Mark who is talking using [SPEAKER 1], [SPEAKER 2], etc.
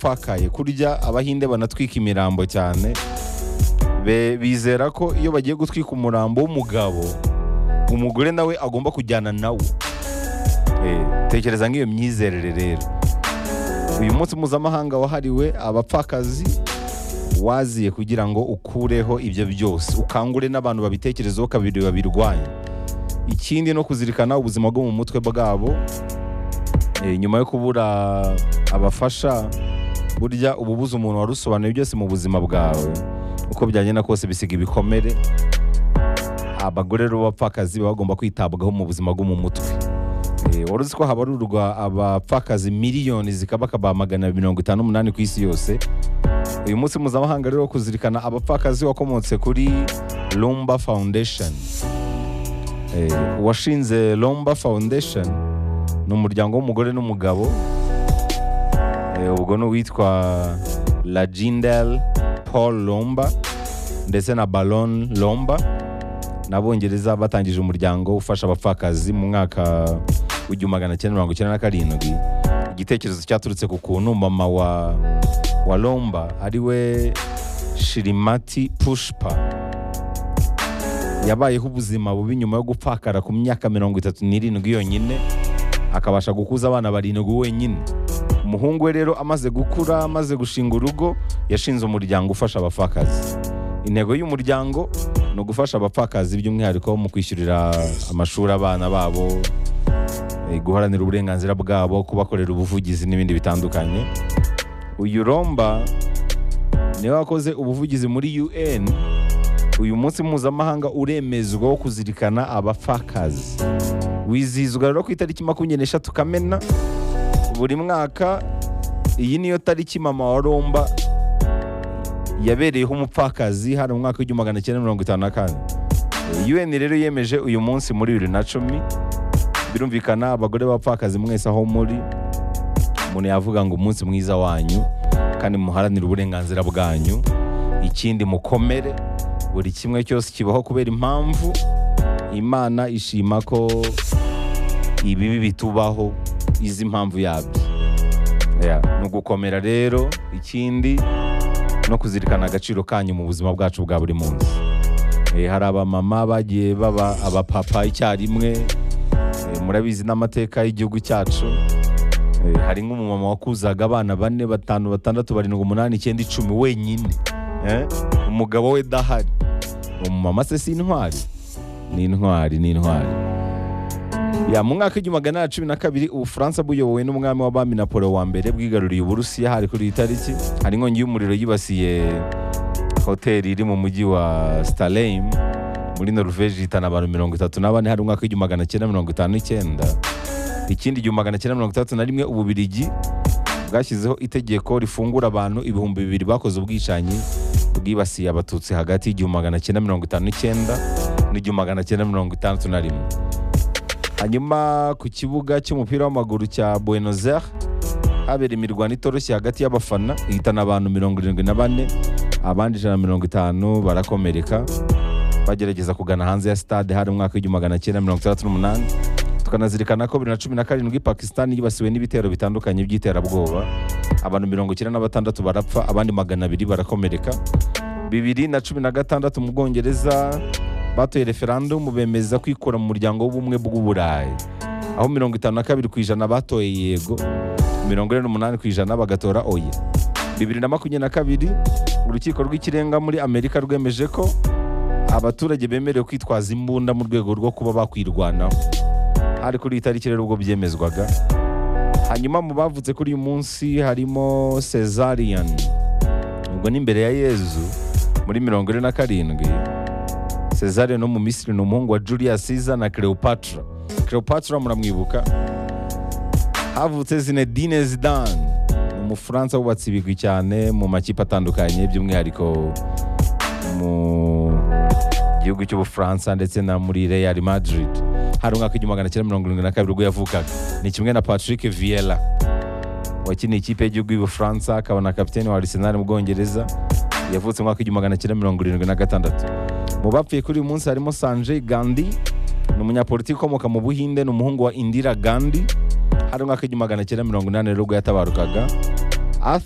[SPEAKER 1] twakaye kurya abahinde banatwika imirambo cyane Be- bizera ko iyo bagiye gutwika umurambo w'umugabo umugore nawe agomba kujyana nawo Eh, tekereza nk'iyo myizerere rero uyu munsi mpuzamahanga wahariwe abapfakazi waziye kugira ngo ukureho ibyo byose ukangure n'abantu babitekerezaho kabiri babirwanya ikindi no kuzirikana ubuzima bwo mu mutwe bwabo Eh, nyuma yo kubura abafasha burya uba ubuze umuntu warusobanuye byose mu buzima bwawe uko byagenda kose bisiga ibikomere abagore rero b'abapfakazi baba bagomba kwitabwaho mu buzima bwo mu mutwe Eh, wari uzi ko habarurwa abapfakazi miliyoni zikaba akaba magana abiri mirongo itanu n'umunani ku isi yose uyu munsi mpuzamahanga rero wo kuzirikana abapfakazi wakomotse kuri Lumba Foundation Eh, uwashinze Lumba Foundation ni umuryango w'umugore n'umugabo Eh, ubwo ni uwitwa Lajindel Paul Lomba ndetse na Baron Lomba n'abongereza batangije umuryango ufasha abapfakazi mu mwaka w'igihumbi magana cyenda mirongo icyenda na karindwi igitekerezo cyaturutse ku kuntu mama wa wa Lomba ariwe Shirimati Pushpa yabayeho ubuzima bubi nyuma yo gupfakara ku myaka mirongo itatu n'irindwi yonyine akabasha gukuza abana barindwi wenyine umuhungu we rero amaze gukura amaze gushinga urugo yashinze umuryango ufasha abapfakazi intego y'umuryango ni ugufasha abapfakazi by'umwihariko mu kwishyurira amashuri abana babo eh, guharanira uburenganzira bwabo kubakorera ubuvugizi n'ibindi bitandukanye uyu romba niwe wakoze ubuvugizi muri un uyu munsi mpuzamahanga uremezwa wo kuzirikana abapfakazi wizihizwa rero ku itariki makumyabiri n'eshatu kamena buri mwaka iyi niyo tariki mama wa romba yabereyeho umupfakazi hano mu mwaka w'igihumbi magana cyenda mirongo itanu na kane un rero yemeje uyu munsi muri bibiri na cumi birumvikana abagore b'abapfakazi mwese aho muri umuntu yavuga ngo umunsi mwiza wanyu kandi muharanire uburenganzira bwanyu ikindi mukomere buri kimwe cyose kibaho kubera impamvu imana ishima ko ibibi bitubaho izi impamvu yabyo Yeah, ni ugukomera rero ikindi no kuzirikana agaciro kanyu mu buzima bwacu bwa buri munsi Eh, hari abamama bagiye baba abapapa icyarimwe Eh, murabizi n'amateka y'igihugu cyacu Eh, hari nk'umumama wakuzaga abana bane batanu batandatu barindwi umunani icyenda icumi wenyine Eh, umugabo we dahari umumama se si intwari ni intwari ni intwari ya mu mwaka w'igihumbi magana cumi na kabiri ubufaransa buyobowe n'umwami w'abami napolo wa mbere bwigaruriye uburusiya hari kuri iyi tariki hari inkongi y'umuriro yibasiye hoteli iri mu mujyi wa starheim muri noruveje ihitana abantu mirongo itatu na bane hari umwaka w'igihumbi magana cyenda mirongo itanu n'icyenda ikindi igihumbi magana cyenda mirongo itandatu na rimwe ububirigi bwashyizeho itegeko rifungura abantu ibihumbi bibiri bakoze ubwicanyi bwibasiye abatutsi hagati y'igihumbi magana cyenda mirongo itanu n'icyenda n'igihumbi magana cyenda mirongo itandatu na rimwe hanyuma ku kibuga cy'umupira w'amaguru cya Buenos Aires habera imirwano itoroshye hagati y'abafana ihitana abantu mirongo irindwi na bane abandi ijana na mirongo itanu barakomereka bagerageza kugana hanze ya stade hari umwaka w'igihumbi magana cyenda mirongo itandatu n'umunani tukanazirikana ko bibiri na cumi na karindwi pakisitani yibasiwe n'ibitero bitandukanye by'iterabwoba abantu mirongo icyenda na batandatu barapfa abandi magana abiri barakomereka bibiri na cumi na gatandatu mu bwongereza batoye referandumu bemeza kwikura mu muryango w'ubumwe bw'uburayi aho mirongo itanu na kabiri ku ijana batoye yego mirongo ine n'umunani ku ijana bagatora oya bibiri na makumyabiri na kabiri urukiko rw'ikirenga muri amerika rwemeje ko abaturage bemerewe kwitwaza imbunda mu rwego rwo kuba bakwirwanaho hari kuri iyi tariki rero ubwo byemezwaga hanyuma mu bavutse kuri uyu munsi harimo cesarian ubwo ni imbere ya yezu muri mirongo ine na karindwi cesarian no mu misiri ni umuhungu wa julius caesar na cleopatra cleopatra muramwibuka havutse zinedine zidane ni umufaransa wubatse ibigwi cyane mu makipe atandukanye by'umwihariko mu gihugu cy'ubufaransa ndetse na muri real madrid hari umwaka w'igihumbi magana cyenda mirongo irindwi na kabiri ubwo yavukaga ni kimwe na patrick viella wakiniye ikipe y'igihugu y'ubufaransa akaba na kapiteni wa arsenal mu bwongereza yavutse mu mwaka w'igihumbi magana cyenda mirongo irindwi na gatandatu mu bapfuye kuri uyu munsi harimo sanjay gandhi ni umunyapolitiki ukomoka mu buhinde ni umuhungu wa indira gandhi hari umwaka w'igihumbi magana cyenda mirongo inani rero ubwo yatabarukaga